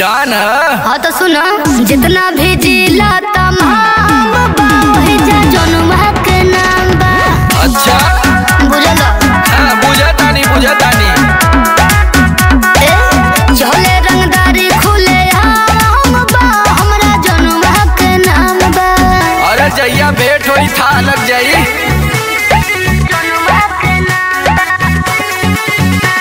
जान हाँ तो सुनो जितना भी जिला तमाम बा वही जा जनुमा के नाम बा अच्छा बुझल हाँ बुझतानी बुझतानी ए चले रंगदारी खुले आम बा हमरा जनुमा के नाम बा अरे जैया भेंट होई था लग जाई जनुमा के नाम बा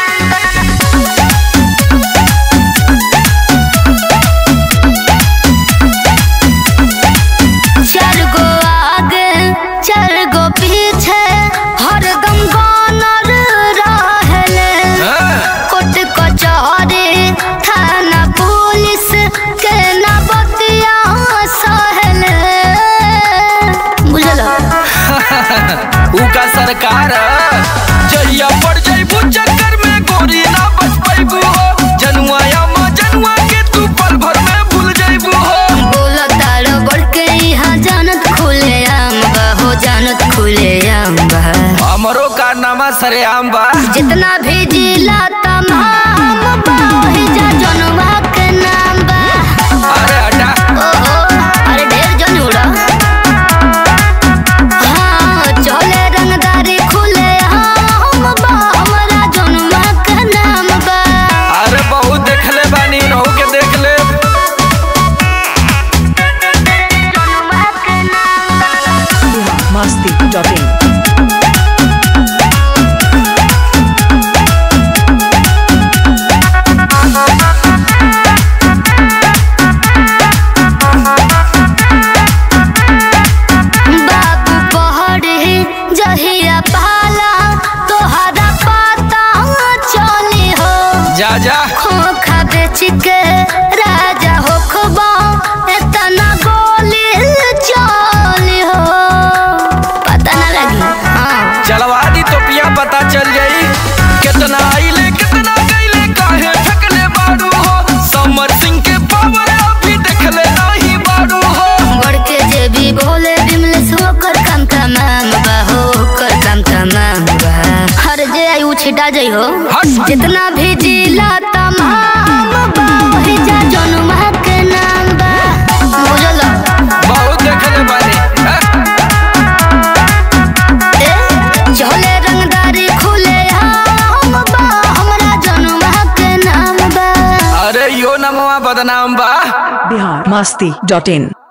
चार गो आगे चार गो पीछे हरदम गानर रहले हाँ, कोर्ट कचहरी थाना पुलिस के ना बतिया सहले बुझल ऊ का सरकार जैया पड़ जाइबू चक्कर में गोरी ना बच पाइबू हो जनुआ या माँ जनुआ के तू पल भर में भूल जाइबू हो बोल तार बढ़ के यहाँ जानत खुले आम बा हो जानत खुले आम बा हमरो कारनामा सरेआम बा जितना भी जिला तमाम बा वही जा जनवा के नाम बा अरे हटा ओहो अरे ढेर जन उड़ा हाँ चले रंगदारी खुले हम बा हमारा जनवा के नाम बा अरे बहुत देखले बानी रहू के देख ले जनवा के नाम बा masti.in बाबू पहड़ी जहिया पाला तोहरा पता चली हो जा जा खोखा बेच के राजा हो खबा इतना गोली चली हो पता ना लगी हाँ चलवा दी तो पिया पता चल जाई कितना आइले कितना गईले काहे फेंकले बाड़ू हो समर सिंह के पावर अभी देखले नहीं बाड़ू हो बढ़ के जे भी बोले बिमलेश होकर काम तमाम बा हो कर काम तमाम बा हर जे आई छिटा जाइ हो हट। जितना भी जिला तमाम बा वही जा जनुमा के नाम बा बुझल बहुत देखले बानी हाँ? ए चले रंगदारी खुले हम बा हमरा जनुमा के नाम बा अरे यो नमवा बदनाम बा Bihar masti.in